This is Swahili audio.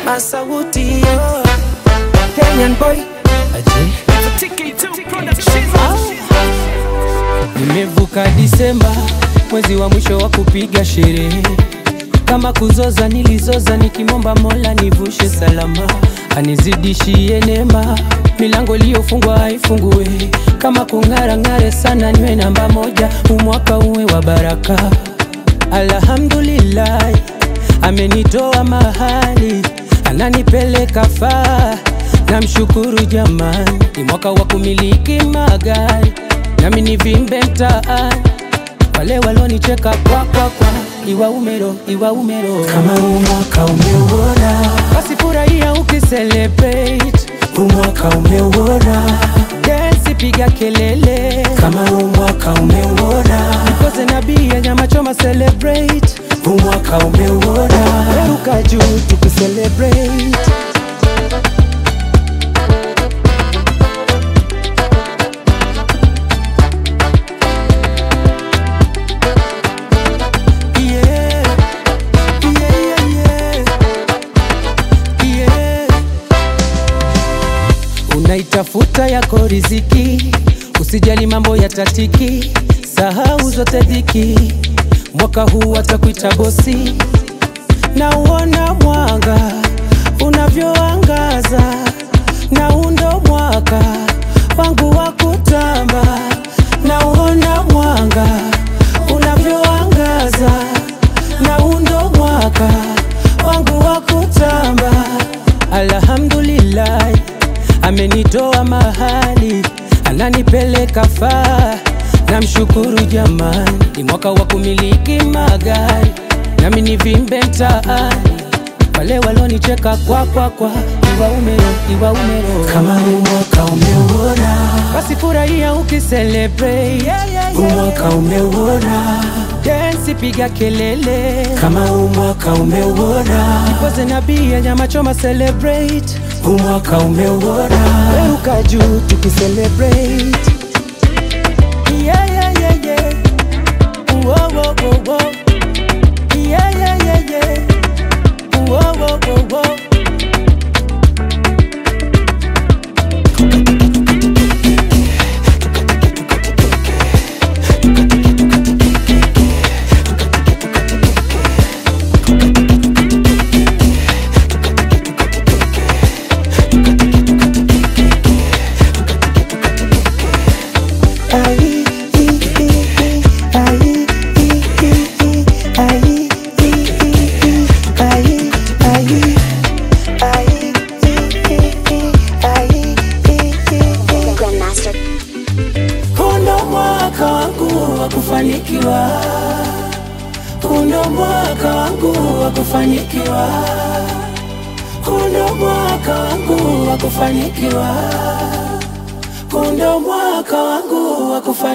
Masauti yo Kenyan boy Nimevuka Disemba, mwezi wa mwisho wa kupiga sherehe. Kama kuzoza nilizoza, nikimwomba Mola nivushe salama, anizidishie neema, milango iliyofungwa haifungue. Kama kung'ara ng'are sana, niwe namba moja, umwaka uwe wa baraka. Alhamdulillah, amenitoa mahali, ananipeleka faa. Namshukuru jamani, ni mwaka wa kumiliki magari, nami nivimbe mtaani. Wale walonicheka kwa kwa kwa, iwa umero, iwa umero. Kama huu mwaka umeuona Basi furahia ukicelebrate, Huu mwaka umeuona dance, piga kelele, Kama huu mwaka umeuona koze na bia, nyama choma, celebrate, Huu mwaka umeuona ruka juu tukicelebrate. Yeah, yeah, yeah, yeah. Yeah. Unaitafuta yako riziki, usijali mambo ya tatiki, sahau zote dhiki. Mwaka huu atakuita bosi, na uona mwanga unavyoangaza, na undo mwaka wangu wa kutamba, na uona mwanga unavyoangaza, na undo mwaka wangu wa kutamba. Alhamdulillah, amenitoa mahali, ananipeleka faa. Namshukuru jamani, ni mwaka wa kumiliki magari, nami nivimbe mtaani. Wale walonicheka kwa kwa kwa, iwa umero, iwa umero. Kama huu mwaka umeuona Basi furahia ukicelebrate, Huu mwaka umeuona dance, piga kelele, Kama huu mwaka umeuona koze na bia, nyama choma, celebrate, Huu mwaka umeuona ruka juu tukicelebrate. Yeah, yeah, yeah, yeah. Whoa, whoa, whoa, whoa. Yeah, yeah, yeah, yeah. Whoa, whoa, whoa, whoa. Ai, i, i, i, ai, i, i, i, ai, i, i, i, ai, ai, ai, i, i, i, ai, i, i, i. Grandmaster. Huu ndo mwaka wangu wa kufanikiwa, huu ndo mwaka wangu wa kufanikiwa, huu ndo mwaka wangu wa kufanikiwa, huu ndo mwaka wangu wa kufanikiwa.